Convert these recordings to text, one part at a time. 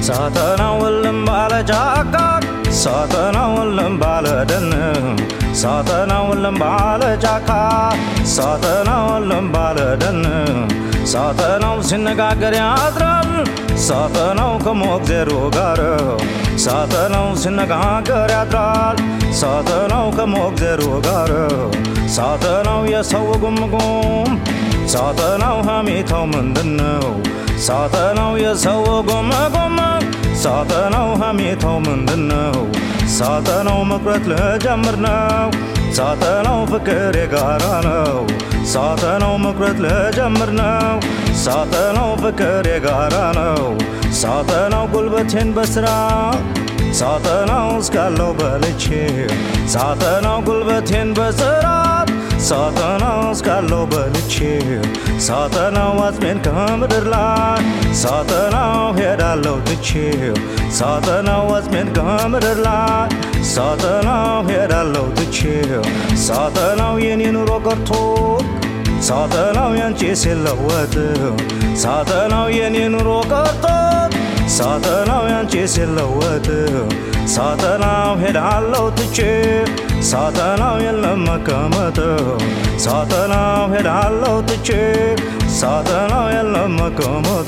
ሳተናው እልም ባለ ጫካ ሳተናው እልም ባለ ደን ሳተናው እልም ባለ ጫካ ሳተናው እልም ባለ ደን ሳተናው ሲነጋገር ያድራል ሳተናው ከሞግዜሩ ጋር ሳተናው ሲነጋገር ያድራል ሳተናው ከሞግዜሩ ጋር ሳተናው የሰው ጉምጉም ሳተናው ሀሜታው ምንድነው? ሳተናው የሰው ጉምጉም ሳተናው ሀሜታው ምንድነው? ሳተናው መቁረጥ ልጀምር ነው ሳተናው ፍቅር የጋራ ነው ሳተናው መቁረጥ ልጀምር ነው ሳተናው ፍቅር የጋራ ነው ሳተናው ጉልበቴን በስራ ሳተናው እስካለው በልቼ ሳተናው ጉልበቴን በስራት ሳተናው እስካለው በልቼ ሳተናው አጽሜን ከምድር ላይ ሳተናው ሄዳለው ትቼ ሳተናው አጽሜን ከምድር ላይ ሳተናው ሄዳለው ትቼ ሳተናው የኔ ኑሮ ቀርቶ ሳተናው ያንቺ ሲለወጥ ሳተናው የኔ ኑሮ ቀርቶ ሳተናው ያንቺ ሲለወጥ ሳተናው ሄዳለው ትቼ ሳተናው የለም መቀመጥ ሳተናው ሄዳለው ትቼ ሳተናው የለም መቀመጥ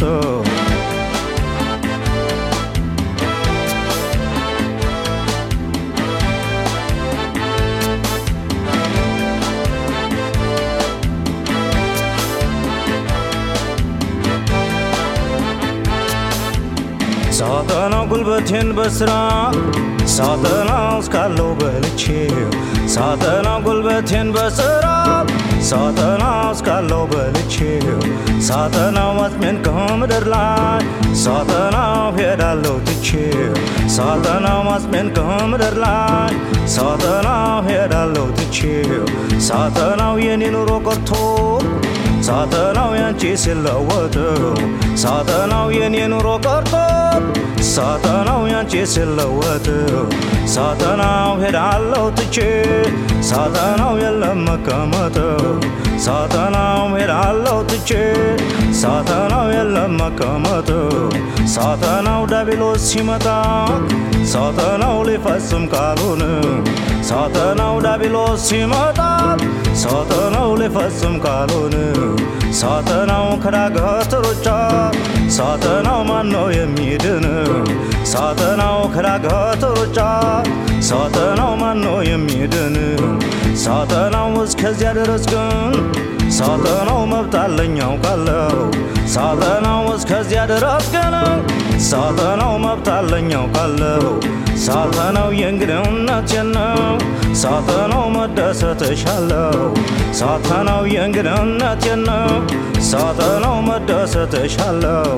ሳተናው ጉልበቴን በስራ ሳተናው እስካለው በልቼ ሳተናው ጉልበቴን በስራ ሳተናው እስካለው በልቼ ሳተናው አጽሜን ከምድር ላይ ሳተናው ሄዳለው ትቼ ሳተናው አጽሜን ከምድር ላይ ሳተናው ሄዳለው ትቼ ሳተናው የኔ ኑሮ ቀርቶ ሳተናው ያንቺ ሲለወጥ ሳተናው የኔ ኑሮ ቀርቶ ሳተናው ያንቺ ሲለወጥ ሳተናው ሄዳለው ትቼ ሳተናው የለም መቀመጥ ሳተናው ሄዳለው ትቼ ሳተናው የለም መቀመጥ ሳተናው ዳቢሎስ ሲመጣ ሳተናው ሊፈጽም ቃሉን ሳተናው ዳቢሎስ ሲመጣ ሳተናው ሊፈጽም ቃሉን ሳተናው ከዳገት ሩጫ ሳተናው ማነው የሚድን ሳተናው ከዳገት ሩጫ ሳተናው ማነው የሚድን ሳተናው እስከዚያ ድረስ ግን ሳተናው መብት አለኝ አውቃለሁ ሳተናው እስከዚያ ድረስ ግን ሳተናው መብት አለኝ አውቃለሁ ሳተናው የእንግድነቴን ነው ሳተናው መደሰትሻለሁ ሳተናው የእንግድነቴን ነው ሳተናው መደሰትሻለሁ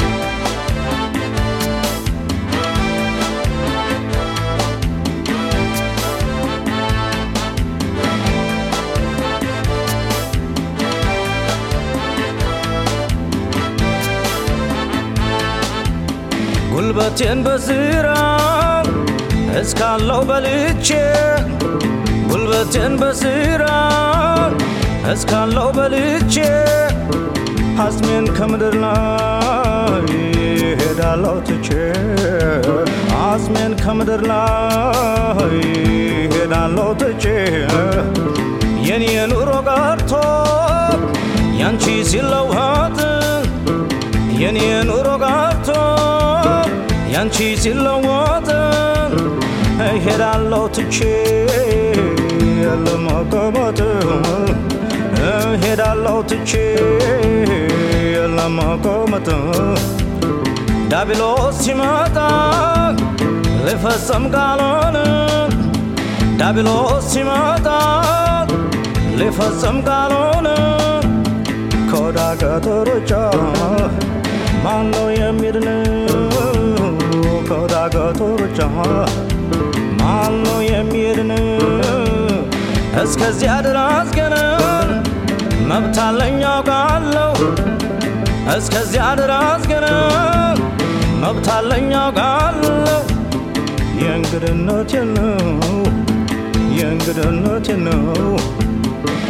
ጉልበቴን በስራ እስካለው በልቼ ጉልበቴን በስራ እስካለው በልቼ አጽሜን ከምድር ላይ ሄዳለው ትቼ አጽሜን ከምድር ላይ ሄዳለው ትቼ የኔ ኑሮ ቀርቶ ያንቺ ሲለወጥ የኔ ኑሮ ቀርቶ ያንቺ ሲለወጥ ሄዳለው ትቼ ለመቀመጥ ሄዳለው ትቼ ለመቀመጥ ዳቢሎስ ሲመጣ ሊፈጸም ቃሉን ዳቢሎስ ሲመጣ ሊፈጸም ቃሉን ከዳገት ሩጫ ማነው የሚድን ከዳገት ሩጫ ማነው የሚድን እስከዚያ ድረስ ግን መብት አለኝ አውቃለሁ እስከዚያ ድረስ ግን መብት አለኝ አውቃለሁ የእንግድነቴ ነው የእንግድነቴ ነው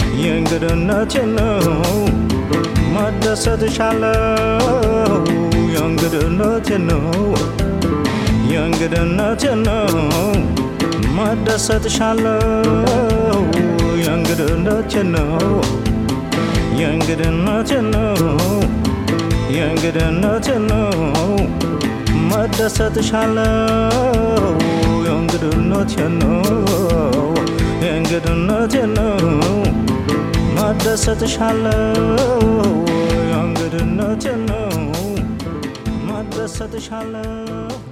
የእንግድነቴ ነው መደሰትሻለሁ የእንግድነቴ ነው የእንግድነቴ ነው መደሰትሻለው የእንግድነቴ ነው የእንግድነቴ ነው የእንግድነቴ ነው መደሰትሻለው የእንግድነቴ ነው የእንግድነቴ ነው መደሰትሻለው የእንግድነቴ ነው መደሰትሻለው